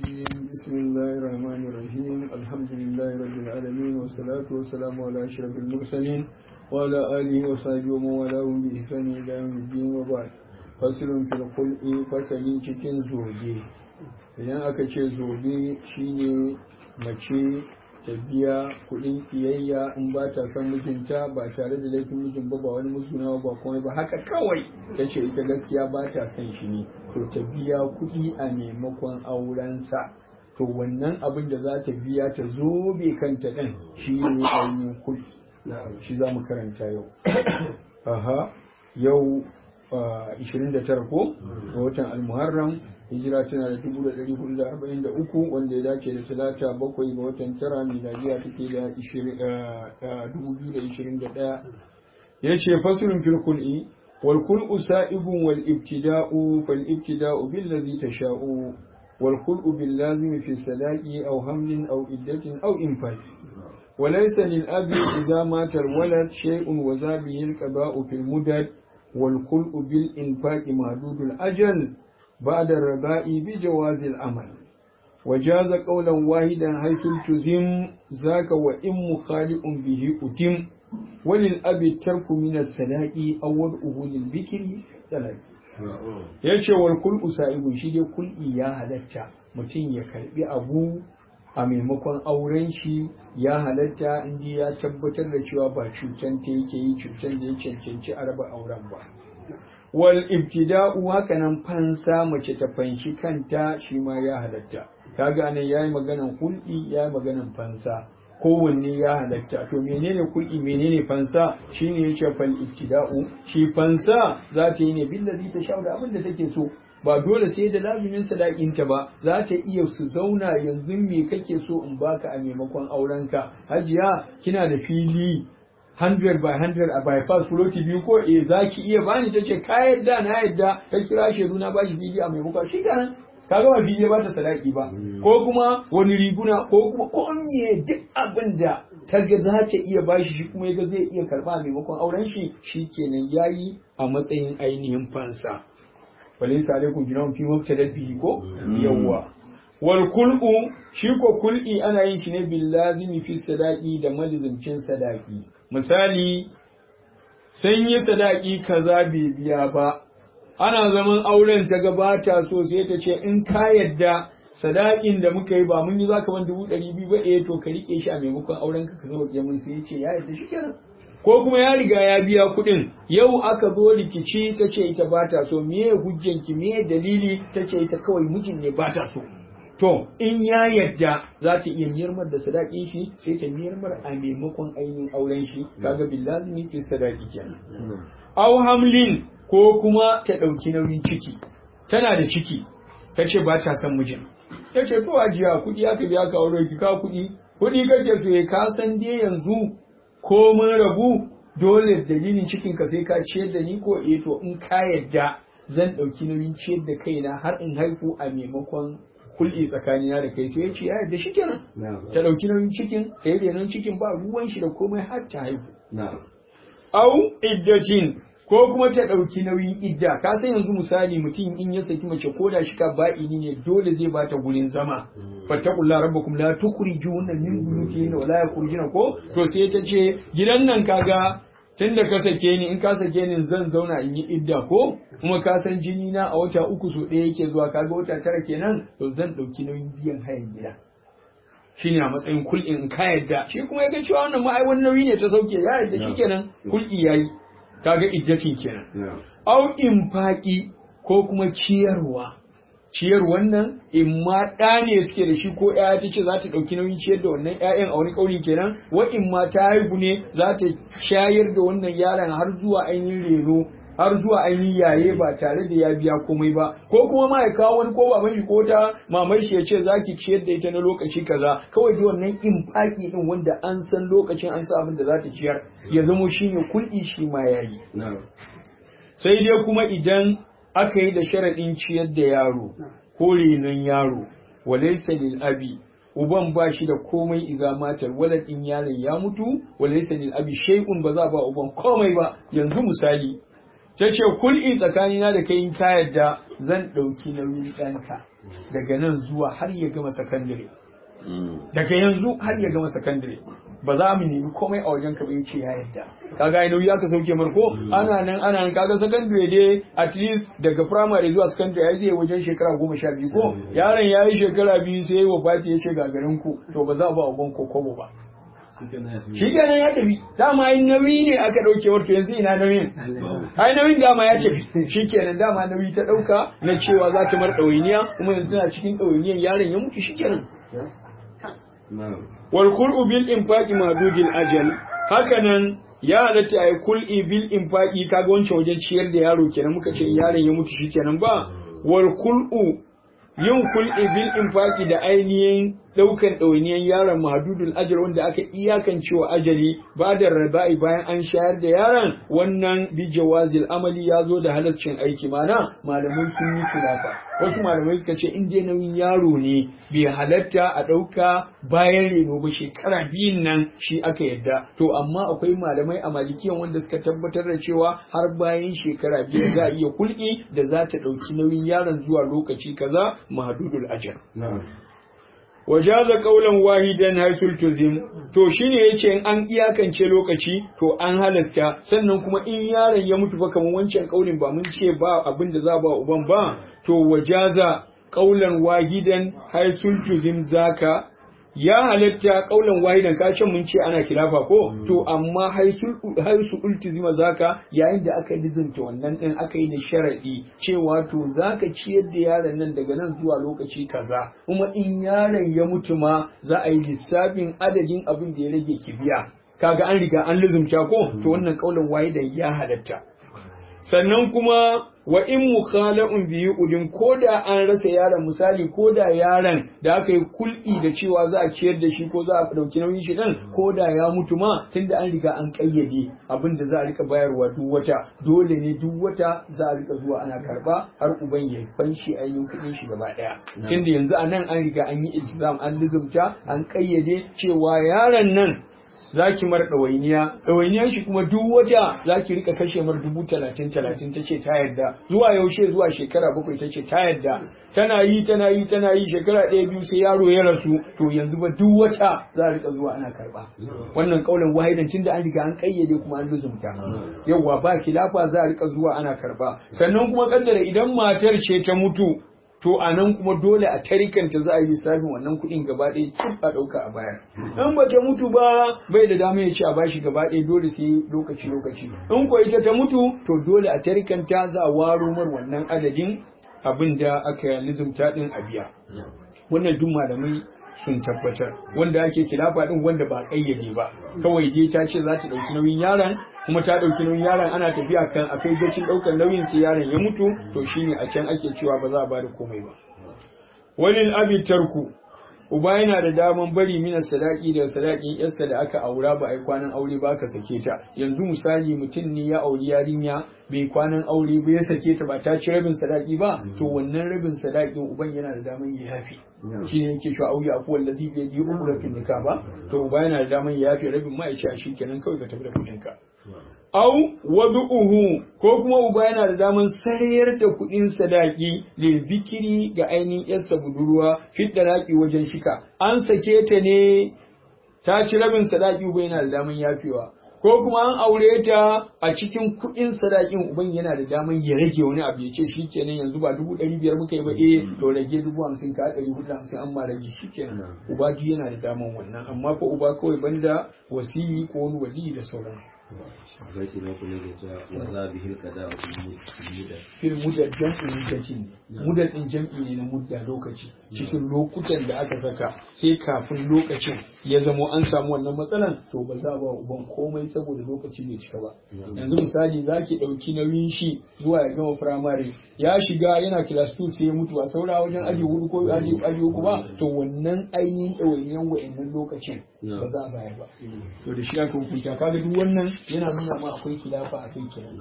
الرجيم بسم الله الرحمن الرحيم الحمد لله رب العالمين والصلاة والسلام على أشرف المرسلين وعلى آله وصحبه ومن والاه بإحسان إلى يوم الدين وبعد فصل في الخلق فصل cikin zobe idan aka ce zobe shine mace ta biya kuɗin kiyayya in ba ta son mijinta ba tare da laifin mijin ba ba wani musguna ba kuma ba haka kawai ta ce ita gaskiya ba ta son shi ne to ta biya kuɗi a maimakon aurensa to wannan abin da za ta biya ta zobe kanta ɗin shi ne ainihin kuɗi shi za mu karanta yau aha yau 29 ko ga watan almuharram hijira tana da 1443 wanda ya dace da talata bakwai ga watan tara miladiya take da 2021 ya ce fasirin filkul'i wal kul'u sa'ibun wal ibtida'u fal ibtida'u billazi tasha'u wal kul'u bil lazimi fi sadaqi aw hamlin aw iddatin aw infaq وليس للأب إذا مات الولد شيء وذابه القضاء في المدد والخلق بالإنفاق محدود الأجل بعد الرباء بجواز العمل وجاز قولا واحدا حيث التزم ذاك وإن مخالق به أتم وللأب الترك من السلاء أو وضعه للبكر سلاء yace wal kul usaibu shi dai kul'i ya halatta mutum ya karbi abu a maimakon auren shi ya halatta inda ya tabbatar da cewa ba cutan ta yake yi cutan da ya cancanci a raba auren ba wal ibtida'u haka nan fansa mace ta fanshi kanta shi ma ya halatta kaga nan yayi maganan hulɗi yayi maganan fansa kowanne ya halatta to menene kul'i menene fansa shine yace fal ibtida'u shi fansa za ta yi ne billazi ta shauda abin da take so ba dole sai da lazumin sadakinta ba za ta iya su zauna yanzu me kake so in baka a maimakon aurenka hajiya kina da fili 100 by 100 a bypass floti biyu ko eh za ki iya bani ta ce ka yadda na yadda ta kira shedu na bashi fili a maimakon shi kenan ka gama fili ba ta sadaki ba ko kuma wani riguna ko kuma komai duk abin da ta ga za ta iya bashi shi kuma ya zai iya karba a maimakon auren shi shi kenan yayi a matsayin ainihin fansa falaisa alaikum junahun fi mubtada bihi ko yawwa wal kul'u shi ko kul'i ana yin shi ne bil lazimi fi sadaqi da malizimcin sadaqi misali sun yi sadaqi kaza bai biya ba ana zaman auren ta gabata so sai ta ce in ka yadda sadakin da muka yi ba mun yi zaka ban dubu ɗari biyu ba eh to ka rike shi a maimakon auren ka ka sauke mun sai ya ce ya yadda shi kenan ko kuma ya riga ya biya kuɗin yau aka zo rikici ta ce ita ba ta so meye hujjanki meye dalili ta ce ita kawai mijin ne ba ta so to in ya yadda za ta iya miyarmar da sadaƙin shi sai ta miyarmar a maimakon ainihin auren shi kaga billazimi fi sadaqi kenan aw hamlin ko kuma ta ɗauki nauyin ciki tana da ciki ta ce ba ta son mijin ta ce to ajiya kuɗi aka biya ka aure ki ka kuɗi kuɗi kake so ka san dai yanzu ko mun rabu dole dalilin cikin ka sai ka ciyar da ni ko eh to in ka yadda zan ɗauki nauyin ciyar da kaina har in haihu a maimakon kulli tsakanina da kai sai ya ce ya yadda shikenan ta ɗauki nauyin cikin ta yi renon cikin ba ruwan shi da komai har ta haihu au iddatin ko kuma ta ɗauki nauyin idda ka san yanzu misali mutum in ya saki mace ko da shi ka ba'ini ne dole zai bata gurin zama fattakullah rabbakum la tukhrijuna min buyutihinna wa la yakhrijuna ko to sai ta ce gidan nan kaga tunda ka sake ni in ka sake ni zan zauna in yi idda ko kuma ka san jini na a wata uku so ɗaya yake zuwa kaga wata tara kenan to zan ɗauki nauyin biyan hayan gida shine a matsayin kul'in in ka yadda shi kuma ya ga cewa wannan ma'ai wani nauyi ne ta sauke ya yadda shi kenan kul'i yayi kaga iddatin kenan au infaqi ko kuma ciyarwa ciyar wannan in ma ɗa ne suke da shi ko ƴaƴa ta ce za ta ɗauki nauyin ciyar da wannan ƴaƴan a wani ƙaunin kenan wa in ma ta haihu ne za ta shayar da wannan yaron har zuwa ainihin reno har zuwa ainihin yaye ba tare da ya biya komai ba ko kuma ma ya kawo wani ko baban shi ko ta mamar shi ya ce za ki ciyar da ita na lokaci kaza kawai da wannan infaki din wanda an san lokacin an sa abin da za ta ciyar ya zamo shine kulɗi shi ma yayi sai dai kuma idan aka yi da sharaɗin ciyar da yaro ko renon yaro walaysa lil abi uban ba shi da komai iza matar walad in yaron ya mutu walaysa lil abi shay'un ba za ba uban komai ba yanzu misali ta ce kul'i tsakanina da kai in ka yadda zan ɗauki nauyin ɗanka daga nan zuwa har ya gama sakandare daga yanzu har ya gama sakandare ba za mu nemi komai a wajen ka ba yace ya yadda kaga ai nauyi aka sauke mar ko ana nan ana nan kaga sakandare dai at least daga primary zuwa sakandare ai zai wajen shekara goma sha biyu ko yaron ya yi shekara biyu sai ya wafati ya ce gagarin ku to ba za a ba uban ko kobo ba shi kenan ya tafi dama ai nauyi ne aka dauke wato yanzu ina nauyin ai nauyin dama ya tafi shi kenan dama nauyi ta dauka na cewa za ta mar ɗawainiya kuma yanzu tana cikin ɗawainiyan yaron ya mutu shi kenan wal kul'u bil infaqi madudil ajal hakanan ya halatta ai kul'i bil infaqi kaga wancan wajen ciyar da yaro kenan muka ce yaron ya mutu shi kenan ba wal kul'u yin kul'i bil infaqi da ainihin daukan ɗawainiyan yaron mahadudul ajal wanda aka iyakance wa ajali ba da raba'i bayan an shayar da yaron wannan bi jawazil amali ya zo da halascin aiki mana malamai sun yi khilafa wasu malamai suka ce in dai nauyin yaro ne bai halatta a ɗauka bayan reno ba shekara biyun nan shi aka yadda to amma akwai malamai a malikiyan wanda suka tabbatar da cewa har bayan shekara biyu za a iya kulki da za ta ɗauki nauyin yaron zuwa lokaci kaza mahadudul ajal wajaza kaulan wahidan haisul tuzim to shine yace in an iyakance lokaci to an halasta sannan kuma in yaron ya mutu fa kamar wancan kaulin ba mun ce ba abin da za ba uban ba to wajaza kaulan wahidan haisul tuzim zaka ya halatta kaulan wahidan ka ce mun ce ana khilafa ko to amma haisul haisu ultizima zaka yayin da aka lizumta wannan din aka yi da sharadi cewa to zaka ciyar da yaron nan daga nan zuwa lokaci kaza kuma in yaron ya mutu ma za a yi lissafin adadin abin da ya rage kibiya kaga an riga an lizumta ko to wannan kaulan wahidan ya halatta sannan kuma wa in mukhala'un biyu udin ko da an rasa yaron misali ko da yaron da aka yi kul'i da cewa za a ciyar da shi ko za a dauki nauyin shi din ko da ya mutu ma tunda an riga an kayyade abin da za a rika bayarwa duk wata dole ne duk wata za a rika zuwa ana karba har uban ya fanshi ainihin kuɗin shi gaba ɗaya tunda yanzu a nan an riga an yi iltizam an lizumta an kayyade cewa yaron nan za ki mar ɗawainiya ɗawainiyar shi kuma duk wata za ki rika kashe mar dubu talatin talatin ta ce ta yarda zuwa yaushe zuwa shekara bakwai ta ce ta yarda tana yi tana yi tana yi shekara ɗaya biyu sai yaro ya rasu to yanzu ba duk wata za a rika zuwa ana karɓa wannan kaulan wahidan tunda an riga an kayyade kuma an luzumta yawwa ba kilafa za a rika zuwa ana karɓa sannan kuma kaddara idan matar ce ta mutu to a nan kuma dole a tarikanta za a yi lissafin wannan kuɗin gaba ɗaya cif a ɗauka a bayar in ba ta mutu ba bai da dama ya ce a bashi gaba ɗaya dole sai lokaci lokaci in ko ita ta mutu to dole a tarikanta za a waro mar wannan adadin abin da aka lizumta ɗin a biya wannan duk malamai sun tabbatar wanda ake kilafa din wanda ba kayyade ba kawai dai ta ce za ta ɗauki nauyin yaron kuma ta ɗauki nauyin yaron ana tafiya kan a kai gacin ɗaukar nauyin sai yaron ya mutu to shine a can ake cewa ba za a bada komai ba walil abi tarku uba yana da daman bari mina sadaki da sadakin yarsa da aka aura ba a yi kwanan aure ba aka sake ta yanzu misali mutum ne ya auri yarinya bai kwanan aure ba ya sake ta ba ta ci rabin sadaki ba to wannan rabin sadakin uban yana da daman ya yafi shi ne yake cewa auya afu wallazi bi yadi umratun nikah ba to uba yana da daman ya yafi rabin ma ya ce shi kenan kawai ka tafi da kuɗin ka au wadu'uhu ko kuma uba yana da daman sarayar da kuɗin sadaki lil bikiri ga ainihin yarsa budurwa fit raki wajen shika an sake ta ne ta ci rabin sadaki uba yana da daman yafewa ko kuma an aure ta a cikin kuɗin sadakin uban yana da daman ya rage wani abu ya ce shi kenan yanzu ba dubu ɗari biyar muka yi ba eh to rage dubu hamsin ka ɗari hudu hamsin an ma rage shi kenan uba duk yana da daman wannan amma ko uba kawai banda wasiyi ko wani wali da sauransu Zaki na kula da cewa wa za bi hilka da mudda. fil mudar jam'i lokaci ne mudar din jam'i ne na mudda lokaci cikin lokutan da aka saka sai kafin lokacin ya zamo an samu wannan matsalan to ba za ba uban komai saboda lokaci bai cika ba yanzu misali za ki ɗauki nauyin shi zuwa ya gama firamare ya shiga yana class 2 sai ya mutu a saura wajen aji hudu ko aji aji uku ba to wannan ainihin ɗawainiyan wa'annan lokacin ba za a bayar ba to da shi aka hukunta kaga duk wannan yana nuna ma akwai kilafa a kai kenan